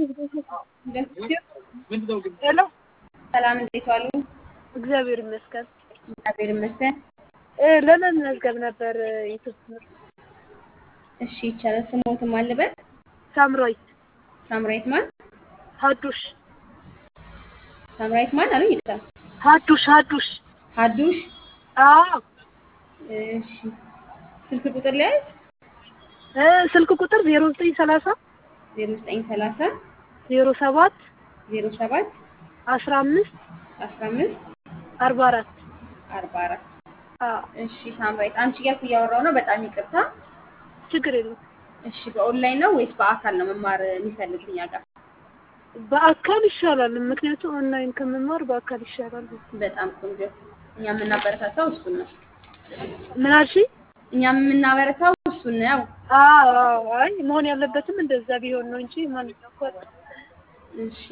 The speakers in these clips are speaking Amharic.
ሄሎ ሰላም እንዴት ዋሉ? እግዚአብሔር ይመስገን። እግዚአብሔር ይመስገን። እ ለመመዝገብ ነበር ዩቱብ ትምህርት እሺ ይቻላል። ስሞትም ማን ልበል? ሳምራዊት ሳምራዊት ማን? ሀዱሽ ሳምራዊት ማን አሉኝ? ይታ ሀዱሽ ሀዱሽ ሀዱሽ። አዎ እሺ ስልክ ቁጥር ሊያዝ እ ስልክ ቁጥር ዜሮ ዘጠኝ ሰላሳ 0930 ዜሮ ሰባት 07 አስራ አምስት 15 አርባ አራት 44 አዎ እሺ ሳምራዊት አንቺ እያልኩ እያወራሁ ነው። በጣም ይቅርታ። ችግር የለም። እሺ በኦንላይን ነው ወይስ በአካል ነው መማር የሚፈልጉት እኛ ጋር? በአካል ይሻላል። ምክንያቱም ኦንላይን ከመማር በአካል ይሻላል። በጣም ቆንጆ። እኛ የምናበረታታው እሱን ነው። ምን አልሽኝ? እኛ የምናበረታው እሱን ነው። አዎ አዎ። አይ መሆን ያለበትም እንደዛ ቢሆን ነው እንጂ ማንኛው እኮ እሺ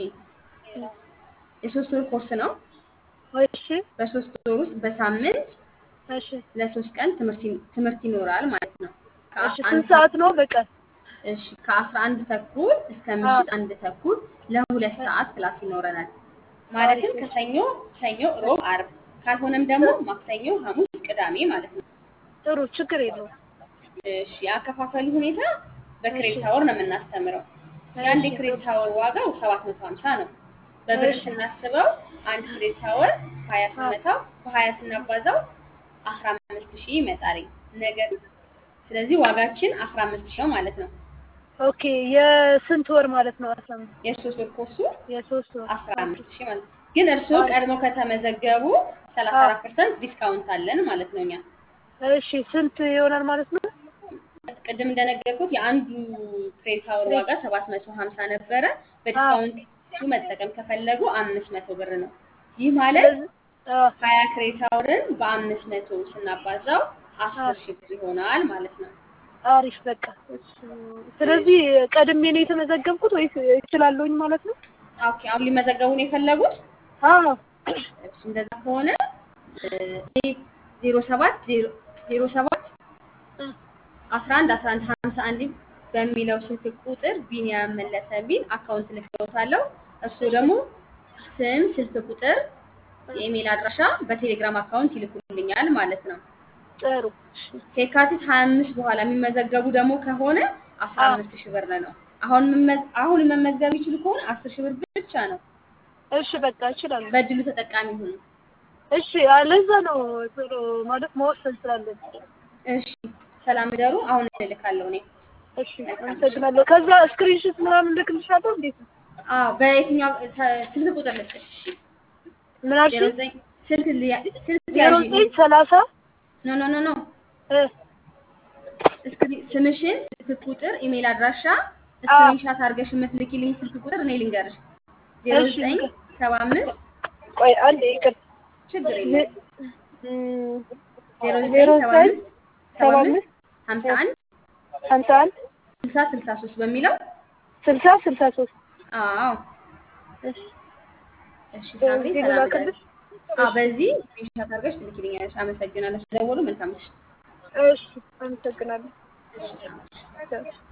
የሶስት ወር ኮርስ ነው። እሺ በሶስት ወር ውስጥ በሳምንት እሺ ለሶስት ቀን ትምህርት ይ- ትምህርት ይኖራል ማለት ነው። እሺ ከአስራ ስንት አንድ ሰዓት ነው በቀን? እሺ ከአስራ አንድ ተኩል እስከ ምሽት አንድ ተኩል ለሁለት ሰዓት ክላስ ይኖረናል። ማለትም ከሰኞ ሰኞ፣ ሮብ፣ አርብ ካልሆነም ደግሞ ማክሰኞ፣ ሐሙስ፣ ቅዳሜ ማለት ነው። ጥሩ ችግር የለውም። እሺ የአከፋፈሉ ሁኔታ በክሬዲት አወር ነው የምናስተምረው። የአንድ የክሬዲት አወር ዋጋው ሰባት መቶ ሀምሳ ነው። በብር እሺ። ስናስበው አንድ ክሬዲት አወር ሀያ ስመታው በሀያ ስናባዛው አስራ አምስት ሺህ ይመጣል። ነገር ስለዚህ ዋጋችን አስራ አምስት ሺህ ነው ማለት ነው። ኦኬ የስንት ወር ማለት ነው? አስራ አምስት የሶስት ወር ኮርሱ የሶስት ወር አስራ አምስት ሺህ ማለት ነው። ግን እርስዎ ቀድሞ ከተመዘገቡ ሰላሳ አራት ፐርሰንት ዲስካውንት አለን ማለት ነው እኛ እሺ ስንት ይሆናል ማለት ነው? ቅድም እንደነገርኩት የአንዱ ክሬዲት አወር ዋጋ ሰባት መቶ ሀምሳ ነበረ። በዲስካውንቱ መጠቀም ከፈለጉ አምስት መቶ ብር ነው። ይህ ማለት አዎ ሀያ ክሬዲት አወርን በአምስት መቶ ስናባዛው አስር ሺህ ብር ይሆናል ማለት ነው። አሪፍ በቃ እሺ። ስለዚህ ቀድሜ ነው የተመዘገብኩት ወይስ እችላለሁኝ ማለት ነው? ኦኬ አሁን ሊመዘገቡ ነው የፈለጉት? አዎ እሺ እንደዛ ከሆነ ዜሮ ሰባት ዜሮ ሰባት አስራ አንድ አስራ አንድ ሀምሳ አንድ በሚለው ስልክ ቁጥር ቢኒያም መለሰ የሚል አካውንት ልክሎታለሁ። እሱ ደግሞ ስም፣ ስልክ ቁጥር፣ የኢሜል አድራሻ በቴሌግራም አካውንት ይልኩልኛል ማለት ነው። ጥሩ እሺ። ከየካቲት ሀያ አምስት በኋላ የሚመዘገቡ ደግሞ ከሆነ አስራ አምስት ሺህ ብር ነው። አሁን መመዝ- አሁን መመዝገብ ይችሉ ከሆነ አስር ሺህ ብር ብቻ ነው። እሺ በቃ እችላለሁ። በእድሉ ተጠቃሚ ሁኑ። እሺ ለዛ ነው ቶሎ ማለት መወሰን ስላለብኝ። እሺ ሰላም እደሩ። አሁን እልካለሁ እኔ። እሺ አመሰግናለሁ። ከዛ ስክሪንሾት ምናምን ልክልሻለሁ እንዴት ነው? አዎ በየትኛው ተ- ስልክ ቁጥር ልስጥሽ? እሺ ምን ዜሮ አልሽኝ? ዘጠኝ ስልክ ሊያ- ስልክ ዜሮ ያዥ። ዘጠኝ ሰላሳ ኖ ኖ ኖ ኖ እ እስክሪ- ስምሽን፣ ስልክ ቁጥር፣ ኢሜል አድራሻ ስክሪንሻት አድርገሽ የምትልኪልኝ ስልክ ቁጥር እኔ ልንገርሽ። ዜሮ እሺ፣ ዘጠኝ ንገር። ሰባ አምስት ቆይ አንዴ ይቅር ችግር የለም እም፣ ዜሮ ዜሮ ዘጠኝ ሰባ ዘጠኝ አምስት ሰባ ሰባ አምስት አምስት ሀምሳ አንድ ሀምሳ አንድ ስልሳ ስልሳ ሶስት በሚለው ስልሳ ስልሳ ሶስት አዎ እሺ እሺ ሳምሪ በዚህ ሰላም ልላክልሽ? እደሪ። አዎ በዚህ ስክሪንሻት አድርገሽ ትልኪልኛለሽ። አመሰግናለሁ። ደወሉ መልካም ምሽት። እሺ አመሰግናለሁ። እሺ ሳምሪ ቻው።